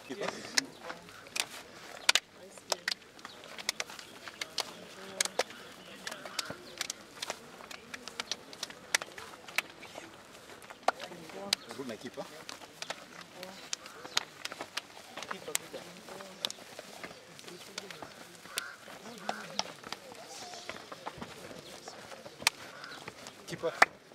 Kipa. Rudi na kipa. Kipa.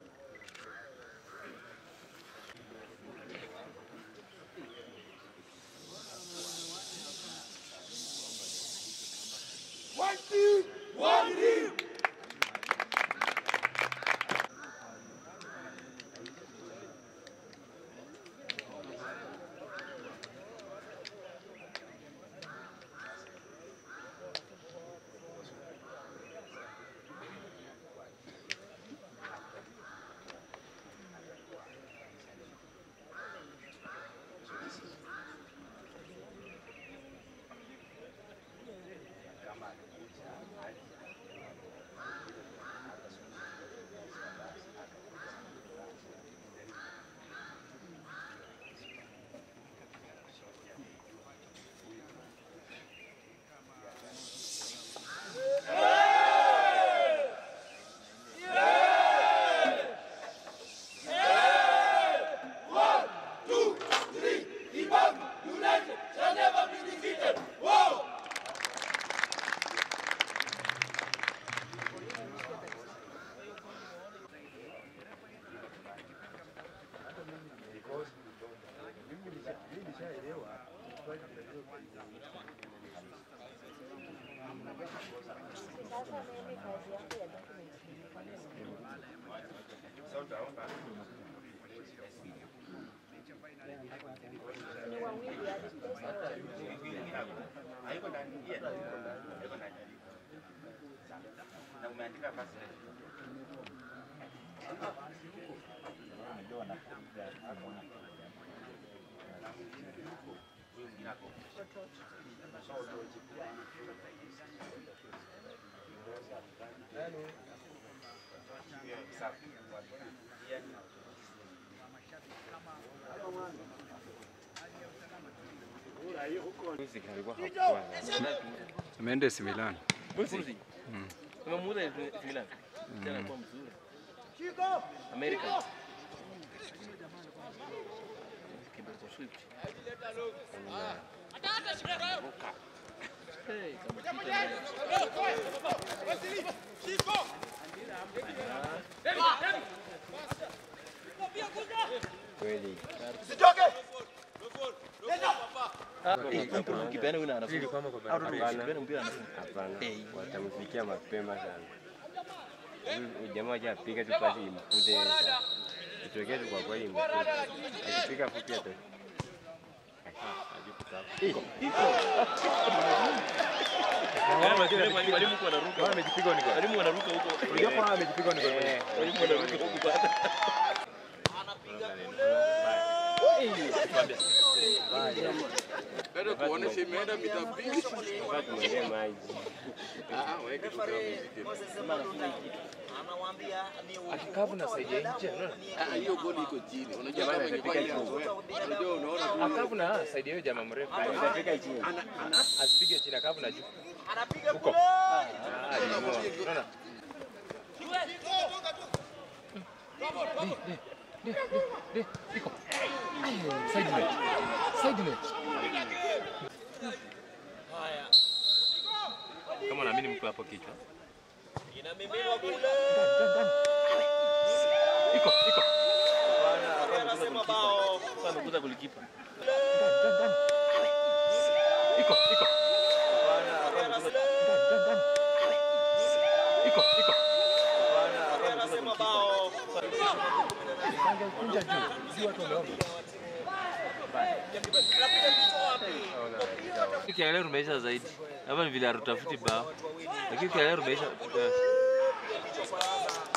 Ameenda AC Milan. Mbuzi. Umemuuza Milan. Tena kwa mzuri. America. Kidogo Swift. Hey, kama kitu. Kweli. Ah, eh, mtu ukipeana huyu anafunga. Au ndio Hapana. ukipeana mpira anafunga. Hapana. Eh. Watamfikia mapema sana. Huyu jamaa ajapiga tu pasi imkute. Itokee tu kwa kweli imkute. Akipiga fupi ata. Walimu kwa anaruka. Amejipiga ni Walimu wanaruka huko. Unajua kwa amejipiga ni kwa kweli. Walimu wanaruka huko bado. Bado kuonesha imeenda mita mbili. Wakati mwingine maji. Ah, weke tu kama muziki. Akikavu na saidia nje. unaona? Ah, hiyo goli iko chini. Unajua kama ingekuwa anapiga inazoea. Unajua unaona tu Akavu na saidia hiyo jamaa mrefu. Atafika chini. Asipige chini akavu na juu. Huko. Ah, alimoa. Unaona? Di, di, di, di, iko. Ay, Side net. Side net. Kama unaamini mtu hapo kichwa. Ndani, ndani, ndani. Iko, iko. Kwa amekuza golikipa. Ndani, ndani, ndani. Iko, iko. Ndani, ndani, ndani. Iko, iko. Kunja, kunja juu. Si watu wameomba. Ukiangalia tumeisha zaidi. Hapa ni vile hatutafuti bao. Lakini ukiangalia tumeisha